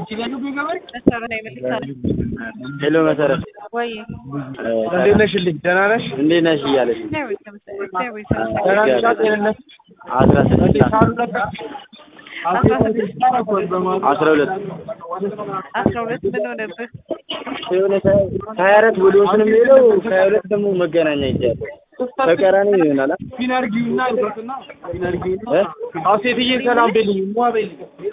ሄሎ መሰረት ወይ እንዴት ነሽልኝ? ደህና ነሽ? እንዴት ነሽ እያለች ደህና ነሽ? ጤንነት አስራ ስድስት ሳሉ ነበር አስራ ስድስት አስራ ሁለት አስራ ሁለት ምን ሆነብህ? የሆነ ከሀያ አራት ወደ ወስን የሚሄደው ከሀያ ሁለት ደግሞ መገናኛ ይጃለ ተቀራኒ ይሆናል አ? ፊን አድርጊውና ይበትና ፊን አድርጊውና እ? አዎ ሴትዬ ሰላም በልኝ ሟ በልኝ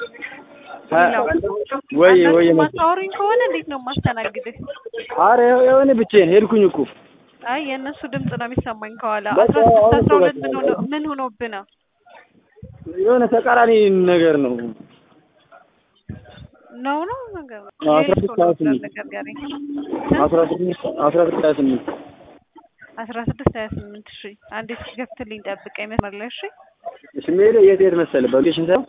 ወይ ወይ መሰረት ማታወሪኝ ከሆነ እንዴት ነው የማስተናግድህ? አረ የሆነ ብቻዬን ሄድኩኝ እኮ አይ የእነሱ ድምፅ ነው የሚሰማኝ ከኋላ። በቃ አስራ ስድስት አሁን አስራ ሁለት በቃ ምን ሆነ ምን ሆኖብህ ነው? የሆነ ተቃራኒ ነገር ነው ነው ነው ነገር አዎ፣ አስራ ስድስት ሀያ ስምንት ነገር ጋር አስራ ስድስት አስራ ስድስት ሀያ ስምንት አስራ ስድስት ሀያ ስምንት እሺ አንዴ እስኪገብትልኝ ጠብቀኝ መስመር ላይ እሺ እሺ የምሄደው የት የት መሰለህ በሎኬሽን ሳይሆን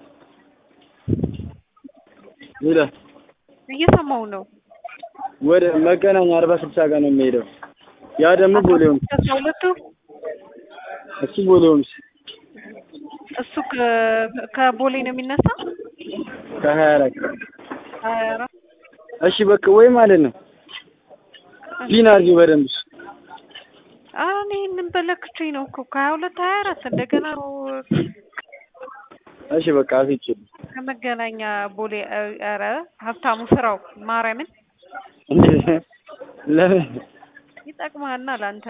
ሄደ እየሰማው ነው ወደ መገናኛ አርባ ስልሳ ጋር ነው የሚሄደው ያ ደግሞ ቦሌ ሆምስ አስራ ሁለቱ እሱ ቦሌ ሆምስ እሱ ከ- ከቦሌ ነው የሚነሳ ከሀያ አራት ሀያ አራት እሺ በቃ ወይ ማለት ነው ፊን አድርጊው በደንብ እሺ ኧረ እኔ ይህንን በለክቼ ነው እኮ ከሀያ ሁለት ሀያ አራት እንደገና ነው እሺ በቃ አስይቼ ከመገናኛ ቦሌ ኧረ ሀብታሙ ስራው ማርያምን ለምን ይጠቅምሃልና ለአንተ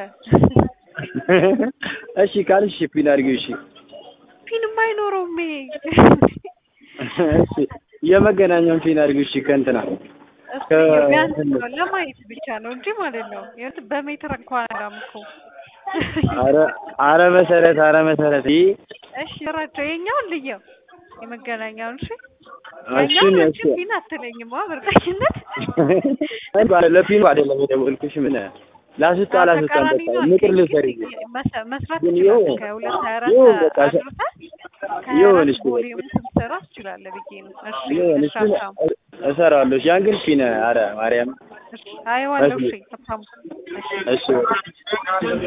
እሺ ካልሽ ፊን አድርጊው እሺ ፊልም አይኖረውም ይሄ እሺ የመገናኛውን ፊን አድርጊው እሺ ከእንትና እሱ ከ- ቢያንስ ነው ለማየት ብቻ ነው እንጂ ማለት ነው የት በሜትር እንኳን አላም እኮ አረ አረ መሰረት አረ መሰረት ይህ እሺ ስራቸው የኛውን ልየው የመገናኛውን እሺ እሺ የኛውን እሺ እሺ ፊን አትለኝም በእርግጠኝነት ለፊኑ አይደለም የደወልኩሽ ምን ላስወጣ ላስወጣ ተቃራኒ በቃ ነው ምክር ግን ልሰሪ መስ- መስራት ግን ትችላለህ ይኸው- ከሁለት ሀያ አራት ይኸው በቃ ሸ- አድርሰህ ከሀያ ይሁን አራት እሺ በቃ። ቦሌውን ስትሰራ ትችላለህ ብዬ ነው እሺ ይሁን እሺ እሱን ሀብታሙ እሰራዋለሁ እሺ ያን ግን ፊን አረ ማርያም እሺ አየዋለሁ እሺ እሺ ሀብታሙ እሺ